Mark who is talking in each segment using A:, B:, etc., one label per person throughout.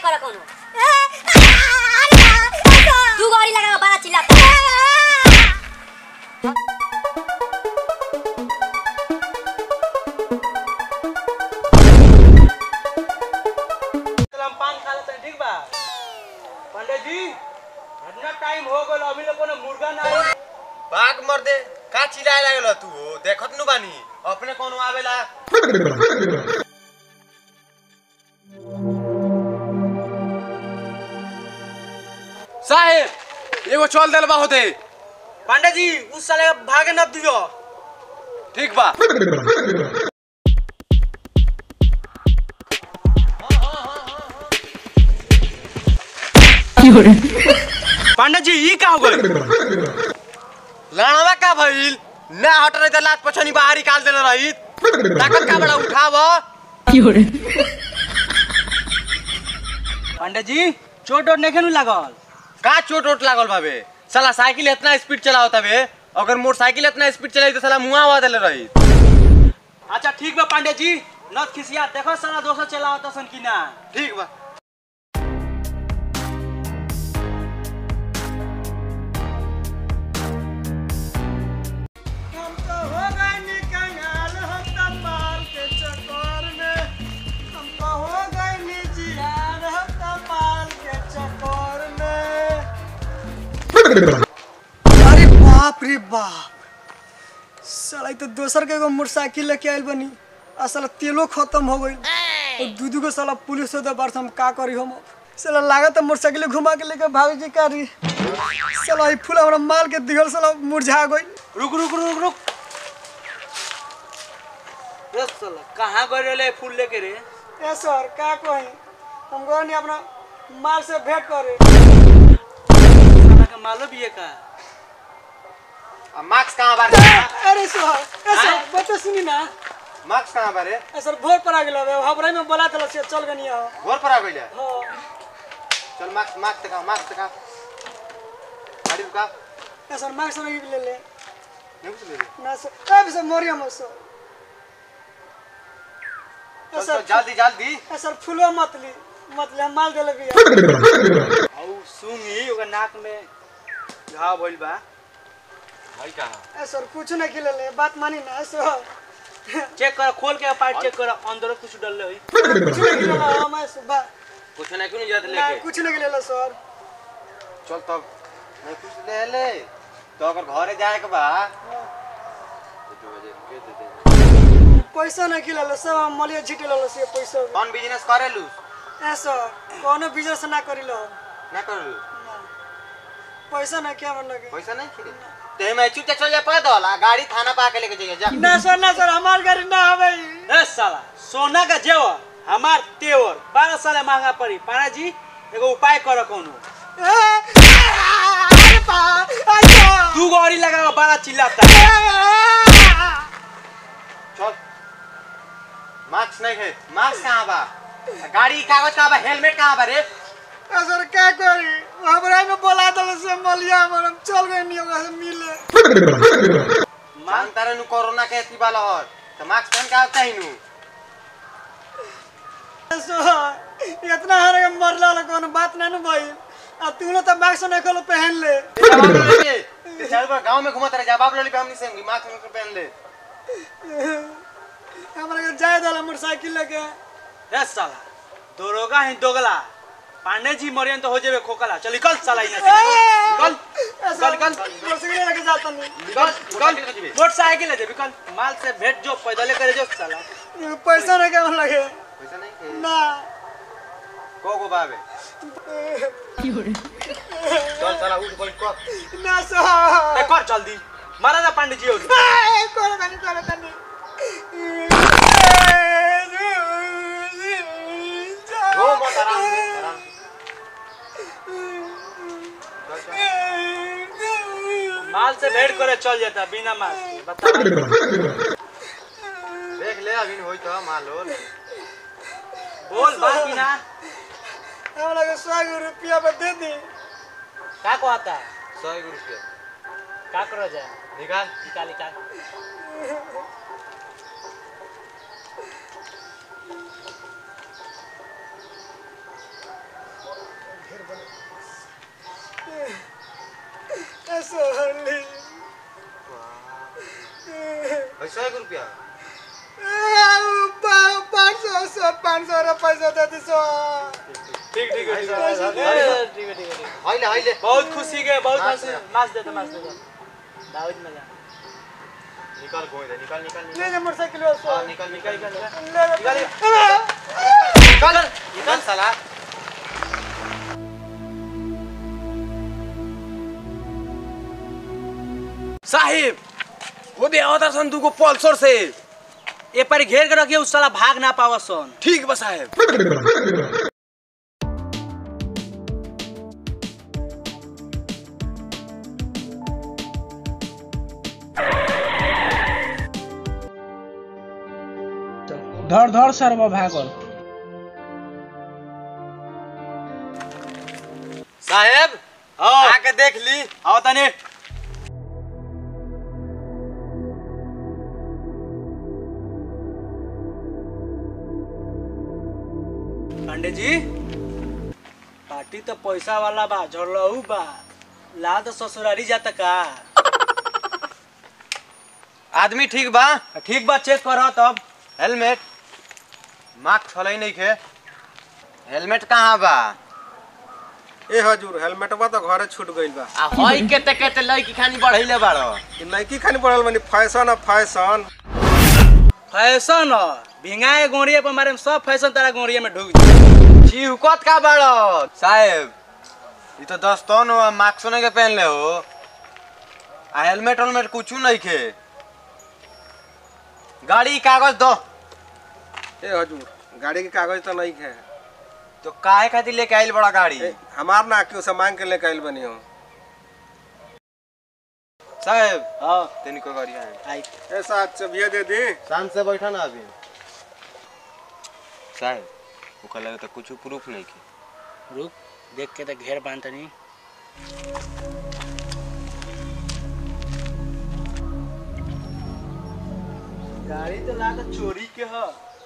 A: कर कोनो तू गौरी लगा बड़ा चिल्लाता
B: हम पान खा लेते ठीक बा पंडित जी इतना टाइम हो गल अभी लोग ने मुर्गा ना आई
C: बाघ मर दे का चिल्लाए लागल तू हो देखत नु बानी अपने कोनो आवेला
D: साहेब एगो चल देल बा होते
B: पंडित जी उस साले भागे न दियो
D: ठीक बा
B: पंडित जी ये का हो गई
C: लड़वा का भइल ना हट रही त लात पछनी बाहर निकाल देले रही ताकत का बड़ा उठाव
B: पंडित जी चोट वोट नहीं लागल
C: का चोट वोट लागल भावे साला साइकिल इतना स्पीड चलावत हवे अगर मोटरसाइकिल इतना स्पीड चलाई तो साला मुआ आवा देले रही
B: अच्छा ठीक बा पंडित जी नथ खिसिया देखो सारा दोस्त चलावत सन कि ना
C: ठीक बा
B: हम तो हो गए निकंगाल हम तो माल के चक्कर में हम तो हो गए निजियान हम तो माल के चक्कर में अरे बाप रे बाप साला इ तो दोसर के एगो मोटरसाइकिल लेके आइल बनी आ साला तेलो खत्म हो गइल और दू दू गो साला पुलिस होता बार हम का करी हम साला लागत है मोटरसाइकिल घुमा के लेके भागे की करी साला ई फूल हमरा माल के दिगल साला मुरझा गइल रुक रुक रुक रुक ए साला कहाँ गए रे फूल लेके रे ए सर का कही हम गए नहीं अपना माल से भेंट करे साला का मालो भी है का
C: अब मार्क्स कहां बारे
B: अरे सर ए सर बता सुनी ना
C: मार्क्स कहां बारे
B: ए सर भोर पर आ गेल हवे हमरे में बोला तला से चल गनी हो
C: घर पर आ गइले
B: हां
C: चल मार्क्स मार्क्स तका मार्क्स तका गाड़ी रुका
B: ए सर मार्क्स नहीं ले ले
C: नहीं कुछ ले ले।
B: ना सर ए सर मोरिया मत सर ए
C: चल
B: सर
C: चल जल्दी जल्दी
B: ए सर फुलवा मत ली मत ले हम माल देले बिया औ सुंगी ओकर नाक में घाव भइल बा
C: भाई कहां
B: ए सर कुछ नहीं खिले ले बात मानी ना ए सर चेक कर खोल के पार्ट चेक कर अंदर कुछ डल होई कुछ नहीं खिले हम सुबह
C: कुछ नहीं क्यों नहीं जाते
B: ना
C: लेके
B: कुछ नहीं खिले सर
C: चल तब नहीं कुछ ले ले तो अगर घरे जाए के बा तो दो बजे रुपये दे दे
B: पैसा नहीं खिले सब हम मलिया झिटे ले से पैसा
C: कौन बिजनेस करे लू
B: ए सर कोनो बिजनेस ना करिलो
C: ना कर लू
B: पैसा ना क्या मन लगे
C: पैसा नहीं खिले ते मैं चुपचाप चल जा पैदल आ गाड़ी थाना पा के लेके जाइए जा
B: ना सर ना सर हमार गाड़ी ना हवे ए साला सोना का जेवर हमार तेवर बारह साल महंगा पड़ी पाना जी एगो उपाय करो कोनो तू गौरी लगा बारह चिल्लाता
C: चल मास्क नहीं है मास्क कहाँ बा गाड़ी के कागज कहाँ बा हेलमेट कहाँ बा रे
B: सर क्या करी हमरा में बोला दल से मलिया हमर हम चल गए नहीं ओकरा से मिले
C: जानता रे नु कोरोना के अथी वाला हर तो मास्क पहन के आवता ही नु
B: सर इतना हरे मरला ला कोनो बात ना न भई आ तू लोग तो मास्क नहीं खोलो पहन ले
C: जवाब ले ले ते चल बा गांव में घुमत रहे जवाब ले ले हमनी से मास्क नहीं पहन ले
B: हमरा के जाए दल मोटरसाइकिल लेके ए साला दरोगा ही दोगला पांडे जी मरियन तो हो जेबे खोकला चल निकल साला यहाँ से निकल निकल निकल मोटरसाइकिल लेके जाता नहीं
C: निकल निकल
B: मोटरसाइकिल ले जेबे कल माल से भेंट जो पैदल करे जो साला पैसा नहीं केमन लगे
C: पैसा नहीं है
B: ना
C: को को बाबे चल चला उठ बैठ को
B: ना सर कर जल्दी मारा जा पांडे जी हो कोला तनी कोला तनी
C: हो मत आराम से आराम से चल, चल।
B: माल से भेंट करे चल जाता बिना माल के, बता
C: देख ले अभी होई तो मालो
B: बोल बात की ना हमरा के सौ रुपया पे दे दी का को आता
C: सौ एक रुपया
B: का करो जाए
C: निकाल
B: निकाल निकाल सोहली
C: पैसा एक रुपया
B: पाँच सौ सौ पाँच सौ रुपये पैसा दे दी सौ
D: ठीक ठीक है
C: हाइले हाइले
E: बहुत खुशी के बहुत
C: मास
E: खुशी
C: दे।
E: मास दे दो मास दे दो दाऊद मजा
C: निकाल गोई दे निकाल निकाल निकाल
B: ले जा मोटरसाइकिल वाला सौ
C: हाँ, निकाल निकाल निकाल
B: ले जा
C: निकाल निकाल साला
D: साहिब वो दे आवता सन दुगो पल्सर से
E: ए पर घेर के रखिए उस साला भाग ना पावा सोन
D: ठीक बा साहेब
E: धर धर सरवा भागल
C: साहेब आके देख ली
E: आओ तनी पांडे जी पार्टी तो पैसा वाला बा झड़लहू बा ला तो ससुरारी जाता का
C: आदमी ठीक बा
E: ठीक बा चेक कर तब
C: हेलमेट मास्क छलै नहीं खे हेलमेट कहाँ बा
F: ए हजूर हेलमेटवा तो घरे छूट गइल बा
C: आ हई केते केते लड़की खानी बढ़ैले बाड़ो
F: इ नइकी खानी पड़ल बानी फैशन है फैशन
E: फैशन ह भिंगाए गोड़िए पर मारे में सब फैशन तारा गोड़िए में ढुक जाए
C: चिहुकत का बाड़ो साहेब ई तो दस्तन हो मास्क नहीं के पहनले हो आ हेलमेट हेलमेट कुछ नहीं खे गाड़ी के कागज दो
F: ए हजूर गाड़ी के कागज तो नहीं है
C: तो काहे खातिर लेके आइल बड़ा गाड़ी
F: ए, हमार ना क्यों से मांग के लेके आइल बनी हो
C: साहेब
E: हाँ
C: तेनी को गाड़ी है
E: आई
F: ए साथ चबिया दे दी
C: शांत से बैठा ना अभी साहेब ओकर लगे तो कुछ प्रूफ नहीं के
E: रुक देख के तो घेर बांध तनी गाड़ी तो लागत चोरी के ह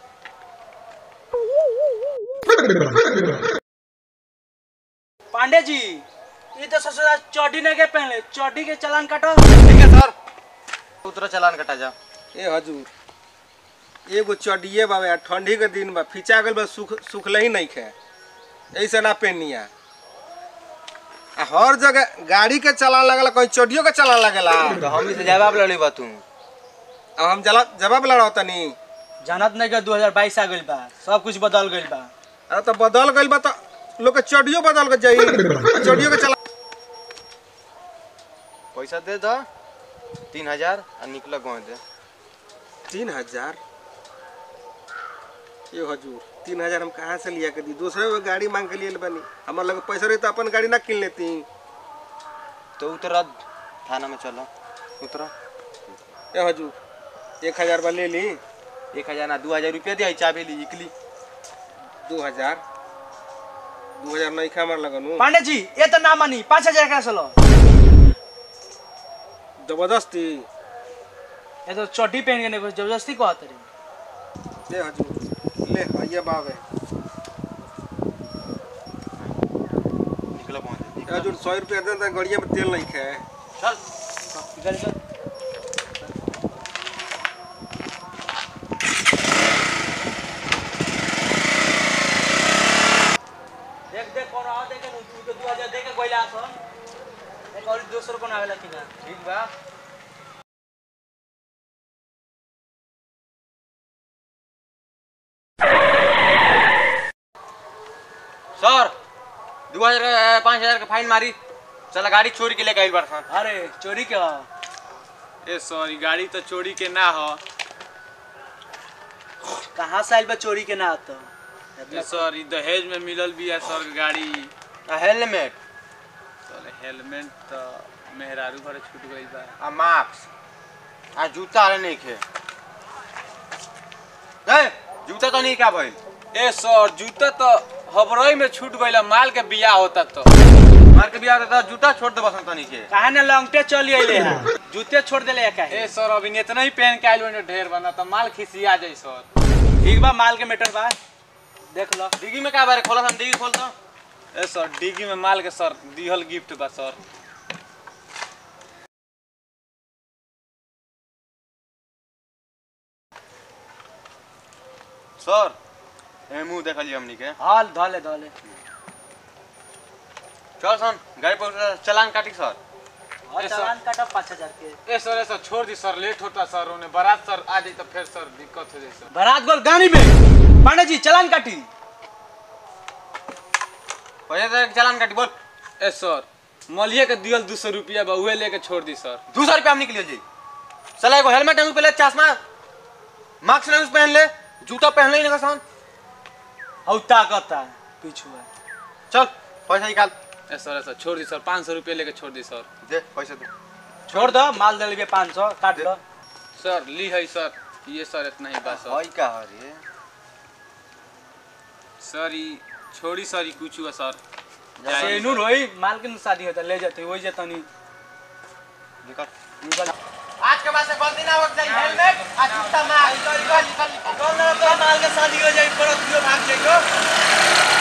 E: पांडे जी ये तो ससुरा चड्डी नहीं के पहले चड्डी के चालान काटो
C: ठीक है सर उतरो चलान कटा जा
F: ए हजूर एगो चडिए बाबे आ ठंडी के दिन बा फिचा गइल बा सुख सुखले ही नहीं खे ऐसे ना पहनिया आ हर जगह गाड़ी के चलान लगला कहीं चडियो के चलान लगला
C: तो हम इसे जवाब लड़ी बा तू
F: अब हम जला जवाब लड़ाओ तनी
E: जानत नहीं के 2022 आ गइल बा सब कुछ बदल गइल बा
F: अरे तो बदल गइल बा तो लोग के चडियो बदल के जाई आ चडियो के चला
C: पैसा दे दो तीन हजार और निकल गाँव दे
F: तीन हजार ये हजूर तीन हजार हम कहाँ से लिया के दी दूसरे को गाड़ी मांग के लिए बनी हमारे लगे पैसा रही तो अपन गाड़ी ना किन लेती
C: तो उतर थाना में चलो उतरो
F: ए हजूर एक हजार बा ले ली
C: एक हजार ना दू हजार रुपया दिया चाबी ली निकली
F: दो हजार दो हजार नहीं खा हमारे लगन
E: पांडे जी ये तो ना मानी पाँच हजार का सलो
F: जबरदस्ती
E: ये तो चड्डी पहन के नहीं जबरदस्ती को आते रही
F: ए हजूर ले भैया बाबे
C: निकलो गाँव दे
F: ए हजूर सौ रुपया दे तो गाड़िया में तेल नहीं खाए
C: चल
E: इधर इधर देख देख कौन आ देख नु तू के 2000 दे के कोइला आसन एक और दोसर कोन आवेला कि ना
C: ठीक बा सर दू हजार पाँच हजार का फाइन मारी चला गाड़ी चोरी के लेके आइल बार सन
E: अरे चोरी के ह
D: ए सॉरी गाड़ी तो चोरी के ना हो
E: कहाँ से आइल बा चोरी के ना आतो
D: ए सर ई दहेज में मिलल बिया सर गाड़ी
C: हेलमेट
D: सर हेलमेट तो मेहरारू भरे छूट गई बा
C: आ मास्क आ जूता अरे नहीं खे ए जूता तो नहीं का भइल
D: ए सर जूता तो हबरई में छूट गइल माल के बिया होता तो
C: मार के बिया होता तो जूता छोड़ दे बसन तनी के
E: कहाँ ने लंगटे चली आइले है जूते छोड़ देले काहे
D: ए सर अभी इतना ही पहन के आइल बने ढेर बना तो माल खिसिया जाई सर
E: ठीक बा माल के मीटर बा देख लो
C: डिग्गी में का बारे खोला हम डिग्गी खोल तो
D: ए सर डिग्गी में माल के सर दिहल गिफ्ट बा सर
C: सर ए मुंह देख लिया हमनी के
E: हाल धले धले
C: चल सन गाड़ी पर चलान काटी सर
E: और
D: ए, सर।
E: चालान काटा पाँच हजार के
D: ए सर ए सर छोड़ दी सर लेट होता सर उन्हें बारात सर आ जाई तो फिर सर दिक्कत हो जाई सर
E: बारात गोल गाड़ी में पांडे जी चालान काटी
C: पैसा दे के चलान काटी बोल
D: ए सर मलिए के दियल दू सौ रुपया बा उहे लेके छोड़ दी सर
C: दो सौ रुपया हम निकलिए जी चला एगो हेलमेट टांग पे ले चश्मा मास्क ना पहन ले जूता पहन ले ना सन
E: हौ ताकता पीछू है
C: चल पैसा निकाल
D: ए सर ए सर छोड़ दी सर पाँच सौ रुपया लेके छोड़ दी सर
C: दे पैसा दे
E: छोड़ दो माल दे लेबे पाँच सौ काट दो
D: सर ली है सर ये सर इतना ही बा सर
C: हई का रे
D: सर ई छोड़ी सर ई कुछ हुआ सर
E: सेनूर होई माल के न शादी होता ले जाते वही जतनी
C: निकल आज के बाद से गलती ना हो जाए हेलमेट आ जूता मार निकल निकल निकल
E: माल के शादी हो जाई परत दियो भाग जाइयो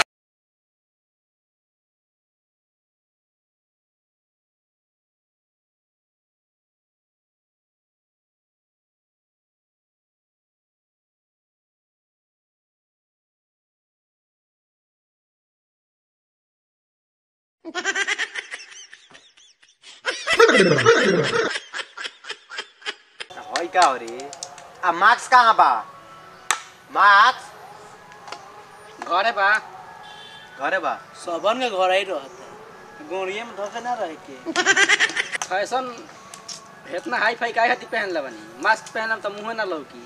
C: हई का हो रे आ मार्क्स कहाँ बा मार्क्स
D: घरे बा
C: घरे बा
E: सबन के घर ही रहता गोड़िए में धोखे ना रहे के
G: फैशन इतना हाई फाई काहे खातिर पहन बनी मास्क पहनम त मुंहे ना लौकी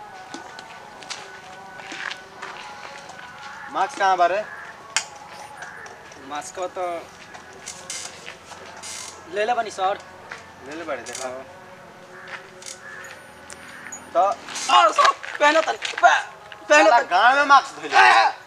C: मार्क्स कहाँ बा रे
G: मास्क तो ले ले बनी सर
C: ले ले बड़े देखा तो
G: और सर पहनो तनी पहनो
C: साला गाँव में मार्क्स धोले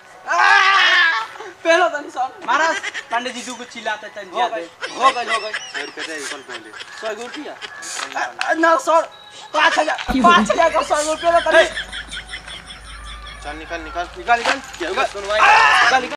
G: पहनो तनी सर
E: महाराज पांडे जी दू को चिल्लाते तन
G: हो
E: ज्यादा
G: गई हो गई हो गई
C: सौ रुपये दे कल पहले
G: सौ गो रुपया ना सर पाँच हजार पाँच हजार का सौ रुपया तनी
C: चल निकल निकल
G: निकाल निकाल निकाल निकाल